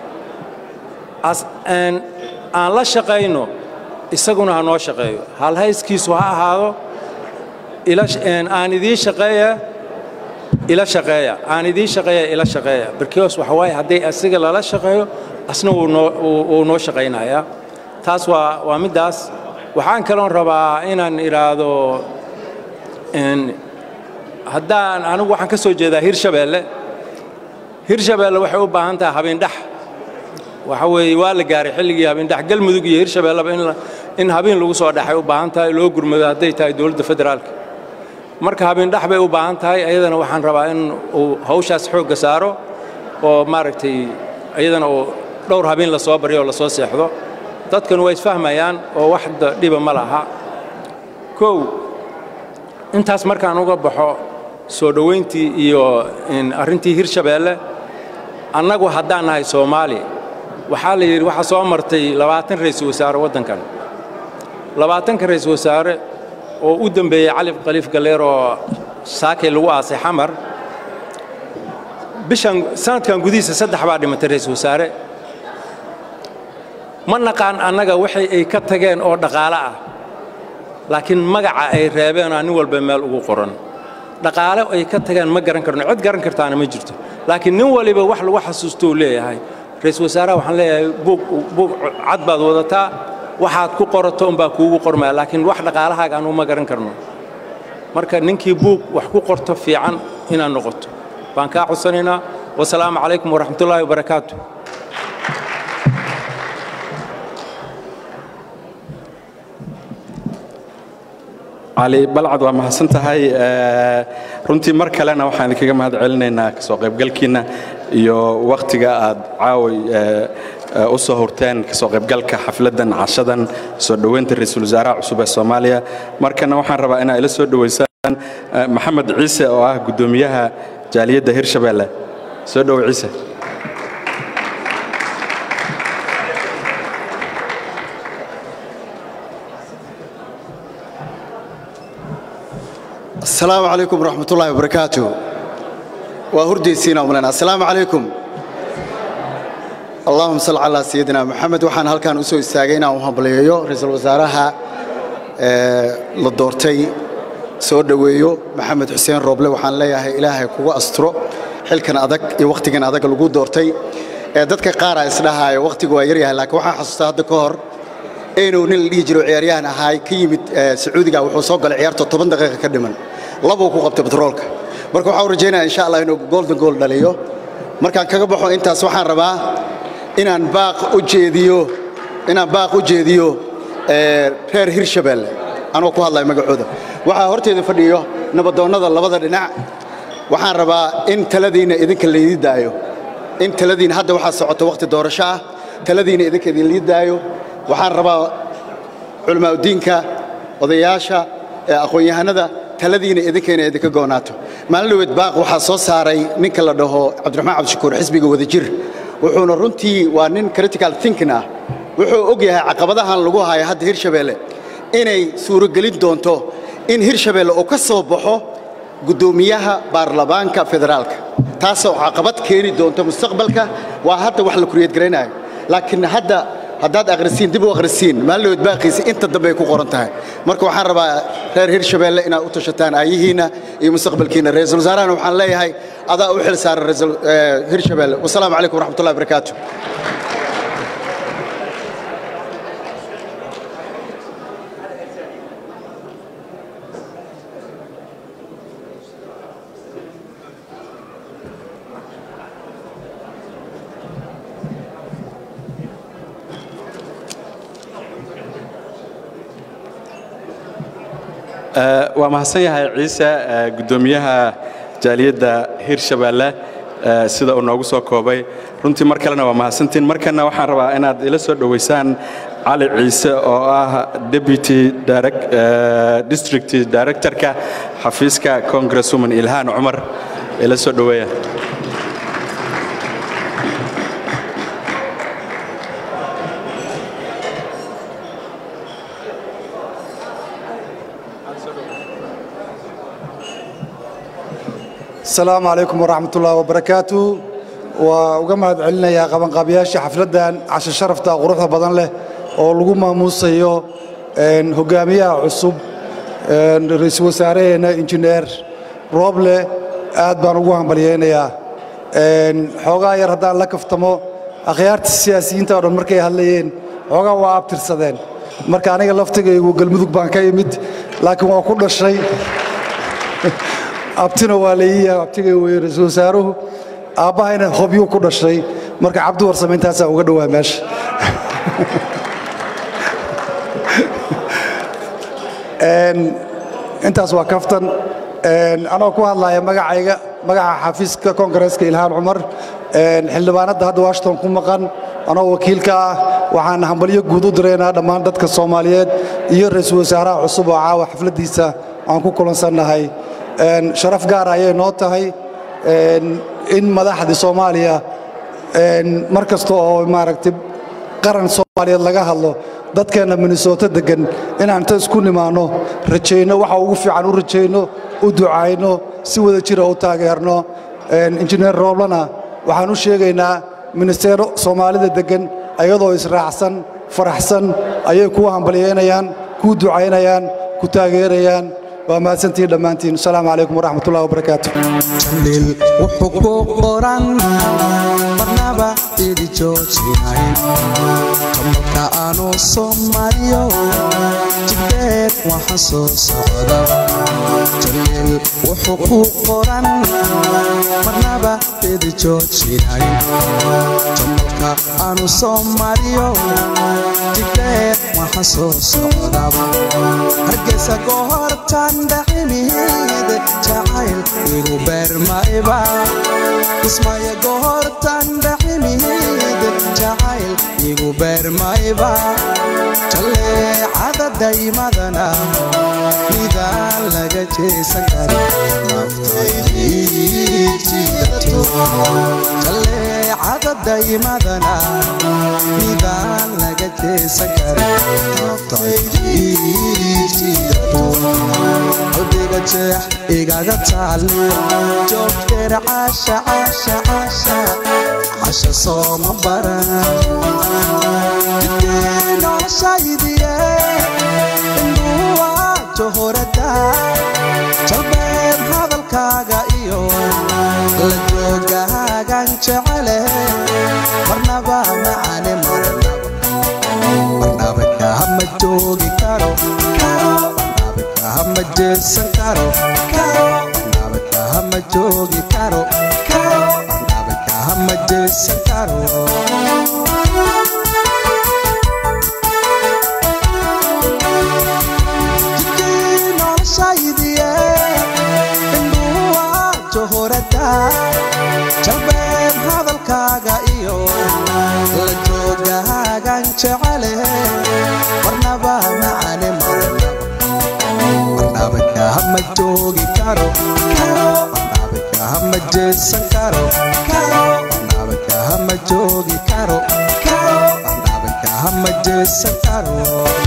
aan la shaqayno isaguna ha noo shaqeeyo halhayskiisu ha ahaado aan idiin shaqeeya ila shaqeeya aan idiin shaqeeya ila shaqeeya barkios waxa waaye hadday asiga lala shaqeeyo asna wuu noo shaqaynayaa taas waa waa middaas waxaan kaloon rabaa inaan idhaahdo haddaan anigu waxaan ka soo jeedaa hirshabeelle hirshabeelle waxay u baahan tahay habeendhax waxa weeye waa la gaaray xilligii habeendhax galmudug iyo hirshabeelleba in habeen lagu soo dhaxay u baahan tahay loo gurmado hadday tahay dowladda federaalka marka habeendhax bay u baahan tahay ayadana waxaan rabaa in uu hawshaas xoogga saaro oo maaragtay ayadana uu dhowr habeen la soo baryo oo la soo seexdo dadkan waa isfahmayaan oo wax dhiba ma laha kow intaas markaan uga baxo soo dhowayntii iyo arrintii hirshabeelle annagu haddaan nahay soomaali waxaa la yidhi waxaa soo martay labaatan ra'iisul wasaare waddankan labaatanka ra'iisul wasaare oo u dembeeyey cali khaliif galleer oo saakay lagu aasay xamar bishan sanadkan gudihiisa saddex baa dhimatay ra'iisul wasaare ma naqaan annaga waxay ay ka tageen oo dhaqaale ah laakiin magaca ay reebeenaa nin walba meel ugu qoran dhaqaale ay ka tageen ma garan karno cid garan kartaana ma jirto laakiin nin waliba wax lagu xasuusto uu leeyahay ra'iisul wasaaraha waxaan leeyahay buug buug cad baad wadataa waxaad ku qorato unbaa kuugu qormaya laakiin wax dhaqaalahaaga anuu ma garan karno marka ninkii buug wax ku qorto fiican inaad noqoto baan kaa codsanaynaa wasalaamu calaykum waraxmatullaahi wabarakaatu cali balcad waa mahadsan tahay runtii mar kalena waxaan idinkaga mahad celinaynaa kasoo qaybgalkiinna iyo wakhtiga aad caaway u soo hurteen kasoo qaybgalka xafladdan cashadan soo dhoweynta ra'iisul wasaaraha cusub ee soomaaliya markana waxaan rabaa inaa ila soo dhoweysaan maxamed ciise oo ah guddoomiyaha jaaliyadda hirshabeelle soo dhowo ciise السلام عليكم ورحمة الله وبركاته وهردي سينا وملنا السلام عليكم اللهم صل على سيدنا محمد وحان هل كان أسوي استاغينا وهبليو رئيس الوزراء للدورتي soo dhoweeyo maxamed xuseen rooble waxaan leeyahay ilaahay kugu asturo xilkan adag iyo wakhtigan adag lagu doortay ee dadka qaar a isdhahaayo wakhtigu waa yaryahay laakiin waxaan xasuustaa hadda ka hor inuu nin la dhihi jiro ciyaaryahan ahaay ka yimid sacuudiga wuxuu soo galay ciyaarta toban daqiiqa ka dhiman labuu ku qabtay batroolka marka waxaan rajaynaya insha allah inuu golden goal dhaliyo markaan kaga baxo intaas waxaan rabaa inaan baaq u jeediyo inaan baaq u jeediyo reer hirshabeelle anoo ku hadlaya magacooda waxaa horteeda fadhiyo nabadoonnada labada dhinac waxaan rabaa in taladiinna idinka laydii daayo in taladiina hadda waxaa socota wakhti doorasho ah taladiina idinka idinlii daayo waxaan rabaa culamaauddiinka odayaasha aqoon-yahanada taladiina idinkayna idinka goonaato maalin dhaweed baaq waxaa soo saaray ninka la dhaho cabdiraxmaan cabdishakuur xisbiga wadajir wuxuuna runtii waa nin critical thinking ah wuxuu og yahay caqabadahan lagu hayo hadda hirshabeelle inay suuragelin doonto in hirshabeelle uu ka soo baxo guddoomiyaha baarlamaanka federaalka taasoo caqabad keeni doonto mustaqbalka waa hadda wax la kuriyad garaynayo laakiin hadda haddaad akhrisiin dib u akhrisiin maalinood baaqiisa inta dambe ay ku qoran tahay marka waxaan rabaa reer hirshabeelle inaad u tashataan aayihiinna iyo mustaqbalkiinna ra-iisul wasaarahana waxaan leeyahay adaa u xil saaran hirshabeelle wasalaamu calaykum waraxmatullahi wabarakaatu waa mahadsan yahay ciise guddoomiyaha jaaliyadda hirshabeelle sida uu noogu soo koobay runtii mar kalena waa mahadsantiin markana waxaan rabaa inaad ila soo dhoweysaan cali ciise oo ah deputy district directorka xafiiska congresswoman ilhaan cumar ila soo dhoweeya السلام عليكم ورحمة الله وبركاته وuga mahad celinayaa qabanqaabiyaasha xafladdan casho sharafta quruxda badan leh oo lagu maamuusayo hogaamiyaha cusub ra-iisul wasaaraheena injineer rooble aad baan ugu hambalyaynayaa xoogaa yar haddaan la kaftamo akhyaarta siyaasiyiinta o dhan markay hadlayeen xoogaa waa abtirsadeen marka aniga laftigaygu galmudug baan ka imid laakiin waa ku dhashay abtina waa layiyaha abtigay weye ra-iisul wasaaruhu aabbahayna hobyuu ku dhashay marka cabdi warsame intaasaa uga dhowaa meesha intaas waa kaftan anoo ku hadlaya magacayga magaca xafiiska koongareeska ilhaan cumar xildhibaanadda hadda washington ku maqan anoo wakiilka ah waxaan hambalyo guud u diraynaa dhammaan dadka soomaaliyeed iyo ra-iisul wasaaraha cusub oo caawa xafladdiisa aan ku kulansannahay sharaf gaar ayay noo tahay in madaxdii soomaaliya mar kasta oo maaragtay qaran soomaaliyeed laga hadlo dadkeenna minnesota deggan inaan inta isku nimaanno rajayno waxa ugu fiican u rajayno u ducayno si wada jira u taageerno injineer rooblana waxaan u sheegaynaa ministeero soomaalida deggan ayadoo israacsan faraxsan ayay kuu hambalyeynayaan kuu ducaynayaan ku taageerayaan waa mahadsantihiin dhammaantiin asalaamu calaykum waraxmatullahi wabarakaatu jaliil wuxuu ku qoran marnaba idi joojinayn kamalka aanu soo mariyo jibdeed waxaan soo socda jaliil wuxuu ku qoran marnaba idi joojinayn kamalka aanu soo mariyo jibdeed waxaan soo socda hargeysa gohortan dhacimid jacayl igu beermayba ismaya gohortan dhacimid jacayl igu beermayba jaleecada daymadana midaan laga jeesan karin jaleecada daymadana midaan laga jeesan karin qalbiga jeex igaga taali joogteer caasha caasha caasha casha sooma baran jidkii noloshaydiye induwa johorada jalbeed hadalkaaga iyo la joogaagan jecele marnaba macane marnaba kaama joogi karo kahama jeesan karo marnaba kahama joogi karo marnaba kahama jeesan karo jidkii noloshaydiye induwa johorada jalbeed hadalkaaga iyo la joogaagan jecele marnaba macane marnaba kahama joogi karo marnaba kahama jeesan karo marnaba kahama joogi karo marnaba kahama jeesan karo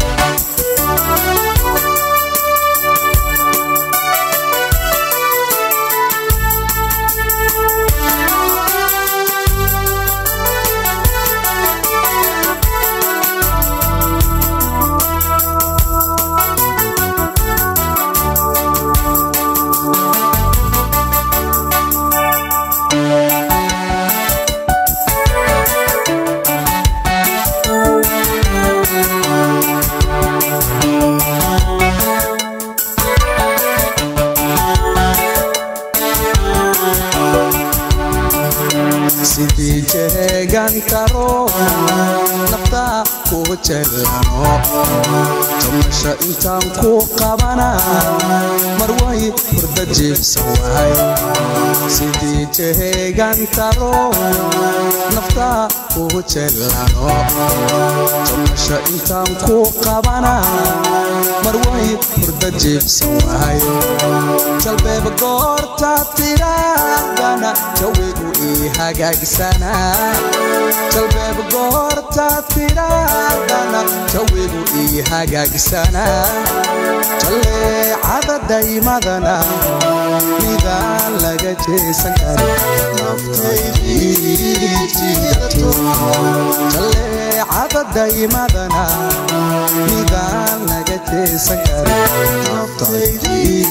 sidii jeegan karo nafta ku jelano jamasha intaan ku qabana marway hurda jiibsan wahay sidii jeegan karo nafta ku jelano jamasha intaan ku qabana marway hurda jiibsan wahay jalbeeb goorta tiraadana jawigu ii hagaagsana jalbeeb goorta tiraadana jawigu ii hagaagsana jaleecada daymadana midaan laga jeesan karin jaleecada daymadana midaan laga jeesan karin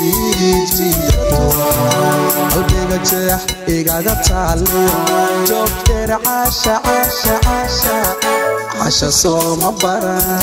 qalbiga jeex igaga taali joogteer caasha caasha caasha casha sooma baran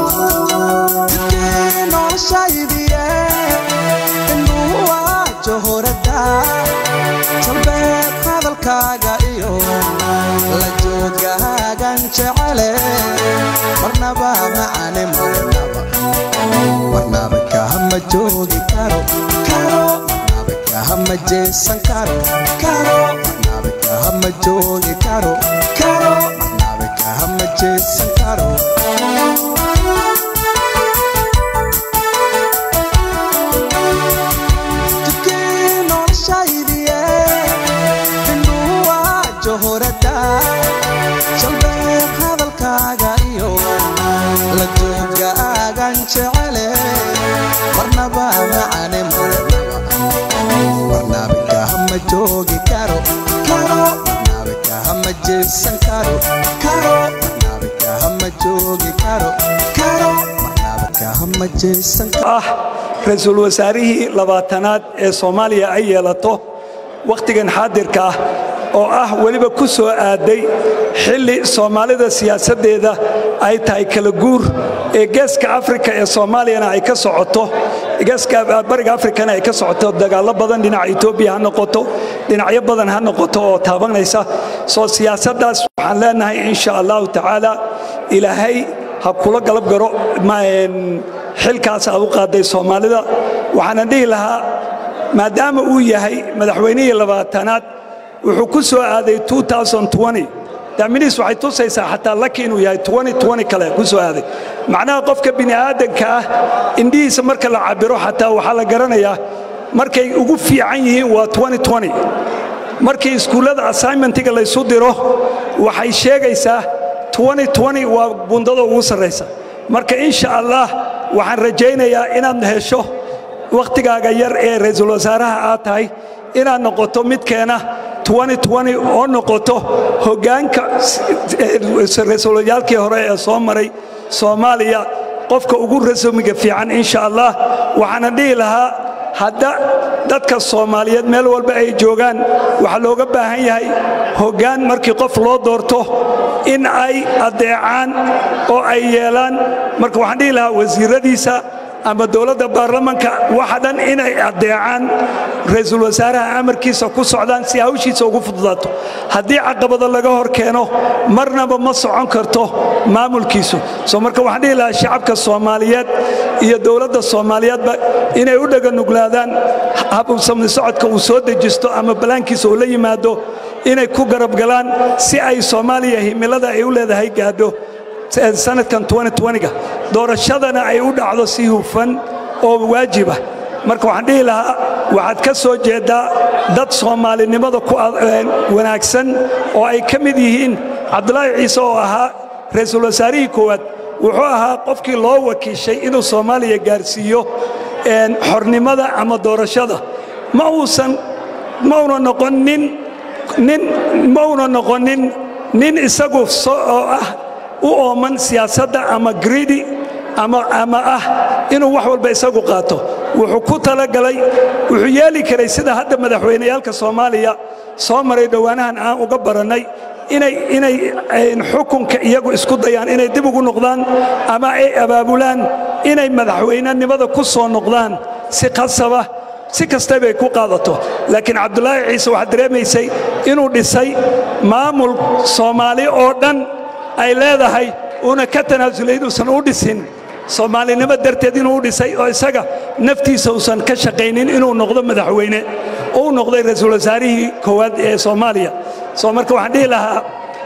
jidkii noloshaydiye induwa johorada jalbeed hadalkaaga iyo la joogaagan jecele marnaba macane marnaba marnaba kahama joogi karo karo marnaba kahama jeesan karo karo marnaba kahama joogi karo karo marnaba kahama jeesan karo jidkii noloshaydiye induwa johorada jalbeed hadalkaaga iyo la joogaagan jecele marnaba macane marnaba marnaba kahama joogi karo jeesan karo karo marnaba kahama joogi karo karo marnaba kahama jeesan karo ah ra-iisul wasaarihii labaatanaad ee soomaaliya ay yeelato wakhtigan xaadirka ah oo ah weliba ku soo aaday xilli soomaalida siyaasaddeeda ay tahay kala guur ee geeska afrika ee soomaaliyana ay ka socoto geeska bariga afrikana ay ka socoto dagaallo badan dhinaca etoobiya ha noqoto dhinacyo badan ha noqoto oo taabanaysa soo siyaasaddaas waxaan leenahay insha allahu tacaala ilaahay ha kula galab garo xilkaas aad u qaaday soomaalida waxaana dhihi lahaa maadaama uu yahay madaxweynihii labaatanaad wuxuu ku soo aaday daaminiis waxay tusaysaa xataa laki inuu yahay kale ku soo aaday macnaha qofka bini aadanka ah indhihiisa marka la cabiro xataa waxaa la garanayaa markay ugu fiican yihiin waa markii iskuullada assignmentiga laysu diro waxay sheegaysaa waa bundada ugu sarraysa marka insha allah waxaan rajaynayaa inaad hesho wakhtigaaga yar ee ra'iisul wasaaraha aad tahay inaad noqoto midkeena oo noqoto hoggaanka ra-iisul hore ee soo maray soomaaliya qofka ugu rasumiga fiican insha allah waxaana dhihi lahaa hadda dadka soomaaliyeed meel walba ay joogaan waxaa looga baahan yahay hoggaan markii qof loo doorto in ay addeecaan oo ay yeelaan marka waxaan dhihi lahaa wasiiradiisa ama dowladda baarlamanka waxa dhan inay addeecaan ra'iisul wasaaraha amarkiisa ku socdaan si hawshiisa ugu fududaato haddii caqabado laga hor keeno marnaba ma socon karto maamulkiisu soo marka waxaan dhihi lahaa shacabka soomaaliyeed iyo dowladda soomaaliyeedba inay u dhaganuglaadaan habsamni socodka uu soo dejisto ama balaankiisa uu la yimaado inay ku garab galaan si ay soomaaliya himilada ay u leedahay gaadho sanadkan ga doorashadana ay u dhacdo si hufan oo waajiba marka waxaan dhihi lahaa waxaad ka soo jeeddaa dad soomaalinimada ku wanaagsan oo ay ka mid yihiin cabdulaahi ciise oo ahaa ra'iisul wasaarihii koowaad wuxuu ahaa qofkii loo wakiishay inuu soomaaliya gaarsiiyo xornimada ama doorashada ma uusan ma una noqonin nin ma una noqonin nin isagu oo ah u ooman siyaasadda ama gridi ama ama ah inuu wax walba isagu qaato wuxuu ku talagalay wuxuu yeeli karay sida hadda madaxweyneyaalka soomaaliya soo maray dhowaanahan aan uga barannay inay inay xukunka iyagu isku dayaan inay dib ugu noqdaan ama ay abaabulaan inay madaxweynenimada ku soo noqdaan si khasaba si kasta bay ku qaadato laakiin cabdulaahi ciise waxaad dareemaysay inuu dhisay maamul soomaali oo dhan ay leedahay uuna ka tanaasulay inuusan u dhisin soomaalinimo darteed inuu u dhisay oo isaga naftiisa uusan ka shaqaynin inuu noqdo madaxweyne uu noqday ra'iisul wasaarihii koowaad ee soomaaliya soo marka waxaan dhihi lahaa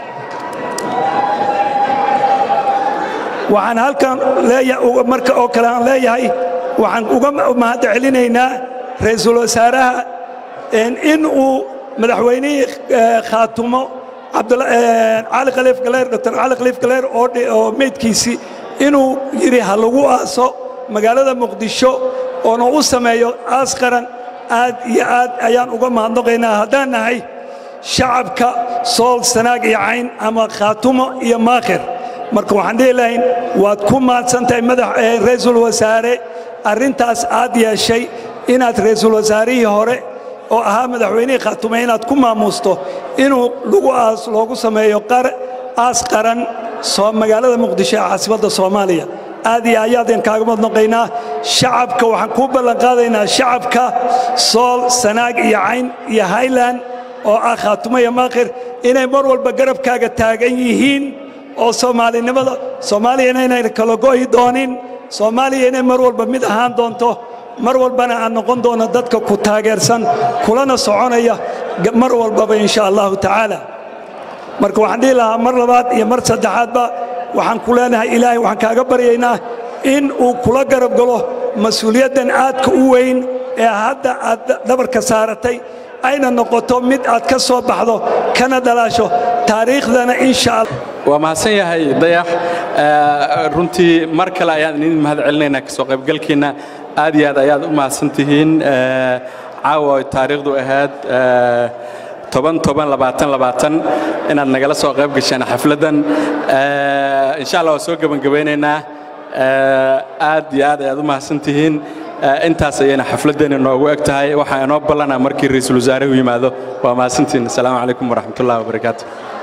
waxaan halkan marka oo kale aan leeyahay waxaan uga mahad celinaynaa ra'iisul wasaaraha in uu madaxweynihii khaatumo cali khaliif galeer dr cali khaliif galeer oo meydkiisii inuu yidhi ha lagu aaso magaalada muqdisho oona u sameeyo aas qaran aad iyo aad ayaan uga mahadnaqaynaa haddaan nahay shacabka sool sanaag iyo cayn ama khaatumo iyo maakhir marka waxaan dhihi lahayn waad ku mahadsantahay madax ra'iisul wasaare arrintaas aad yeeshay inaad ra'iisul wasaarihii hore oo ahaa madaxweynihii khaatume inaad ku maamuusto inuu lagu aas loogu sameeyo aas qaran magaalada muqdisho ee caasimadda soomaaliya aad iyo ayaadeen kaaga madnaqaynaa shacabka waxaan kuu ballanqaadaynaa shacabka sool sanaag iyo cayn iyo highland oo ah khaatumo iyo maakhir inay mar walba garabkaaga taagan yihiin oo soomaalinimada soomaaliyana inayna kala go'i doonin soomaaliya inay mar walba mid ahaan doonto mar walbana aan noqon doono dadka ku taageersan kulana soconaya mar walbaba insha allahu tacaala marka waxaan dhihi lahaa mar labaad iyo mar saddexaadba waxaan ku leenahay ilaahay waxaan kaaga baryaynaa in uu kula garab galo mas-uuliyaddan aadka u weyn ee hadda aad dhabarka saaratay ayna noqoto mid aad ka soo baxdo kana dhalaasho taariikhdana insha allah waa mahadsan yahay dayax runtii mar kale ayaan idin mahad celinaynaa kasoo qaybgalkiinna aad iyo aad ayaad u mahadsan tihiin caawa ay taariikhdu ahayd toban toban labaatan labaatan inaad nagala soo qayb gasheen xafladdan Eh, insha allah waa soo gebangabeynaynaa Eh, aad iyo aad ayaad u mahadsan tihiin Eh, intaas ayayna xafladdeena noogu eg tahay waxaa inoo ballanaa markii ra'iisul wasaaruhu yimaado waa mahadsantihiin asalaamu calaykum waraxmatullahi wabarakaatu